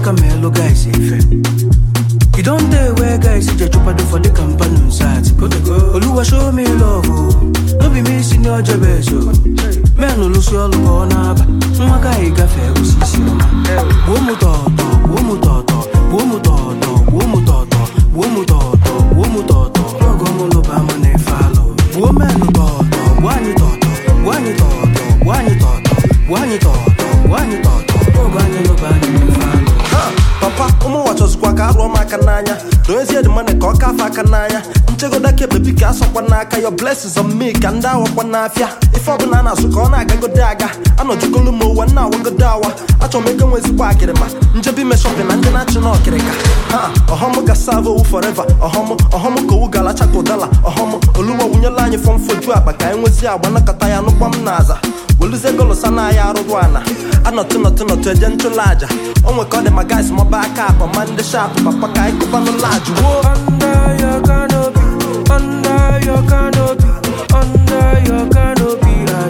aka ma elu guys ife You don't dey where guys dey chupado for the company sat. Oluwa show me love, oh. no be me senior jebes o. Men olusi ọlụ ka ọ na-aba, nwa gaghị gafe osisi ọma. Gbuo mụ tọọtọ, gbuo mụ tọọtọ, gbuo mụ tọọtọ, gbuo mụ tọọtọ, gbuo mụ tọọtọ, gbuo mụ tọọtọ. Ọgọ mụ lụba mụ na-efe alụ. Gbuo menụ tọọtọ, gbuo anyị tọọtọ, gbuo anyị tọọtọ, gbuo anyị tọọtọ, gbuo anyị tọọtọ, gbuo anyị tọọtọ. Ọgọ anyị lụba anyị na-efe alụ. Ha, papa ụmụ nwa chọzikwa ka arụọ m aka n'anya doezie dị mana ka ọ kafe aka n'anya nchegodo ka bebi ka asọkwa n'aka your blessings on me ka ndị awakwa n'afịa ife ọbụla a na-asụ ka ọ na-agagodo aga anọjugolu m ụwa nna awagodo awa achọrọ m ego nwe ezigbo akịrịma njebi ime shọpin na ndị na-achị na ọkịrịka ha ọhọm ga save owu forever ọhọm ọhọm ka owu ga-alacha ka ụdala ọhọm oluwa wunyela anyị fọm foju akpa ka anyị nwezie agba nakọta ya nụkwa m n'aza weluzie golosa na ya arụrụ ana anọtụ nọtụ nọtụ eje nchụlụ aja o nwe ka ọ dị ma guys mọba aka akpa ma ndị shapụ papa ka anyị kụbanụ lajụ woo Under your canopy, under your canopy, under your canopy,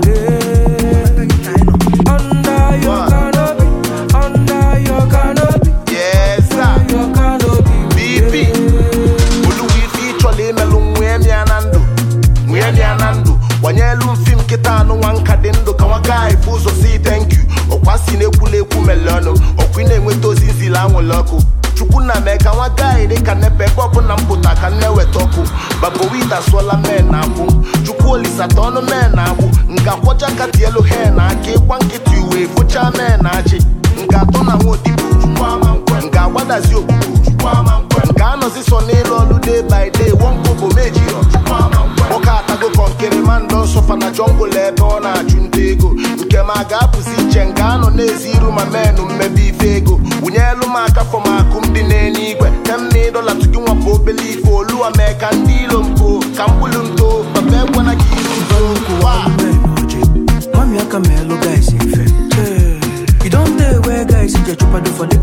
Ade. Under your canopy, under your canopy, Yes, sir. your canopy. BP. Oluwa ife ịchọla imelụ nwee mịa na ndụ nwee mịa na ndụ gbanyelu mfi m kịta anụ nwa nka dị ndụ ka nwa gaghị bụ ụzọ si thank you ọkwa si na-ekwula ekwu mele ọnụ ọkwa ị na-enweta ozi nzili anwụrụ ọkụ chukwu na mee ka nwa gaghị dị ka nepe ebe ọbụla m pụta ka m na-eweta ọkụ babowita sụọla men na agbụ chukwu olisata ọnụ men na agbụ nga kwọcha kati elu he na aka ịkwa nkịtị uwe fụcha men na achị nga atọ na nwa odibo chukwu ama nkwe nga agbadazi okpukpu chukwu ama nkwe nga anọzi so n'ịlụ ọlụ day by day wọnkobo mejirọ chukwu ama nkwe nwoke atago kọnkịrị ma ndọ nsọfa na jọngụl ebe ọ na-achụ nta ego nke ma ga-apụzi iche nke anọ na-ezi iru ma menụ mmebe ife ego wụnyelu m aka fọm akụ m dị n'enye igwe temna ịdọla tugi nwapụ obele ife oluwa mee ka ndị ilo mpo ka mgbulu nto papa egwana gị iru nso Wa! Mami aka ma elu guys ife. You don't dey where guys dey chupado for the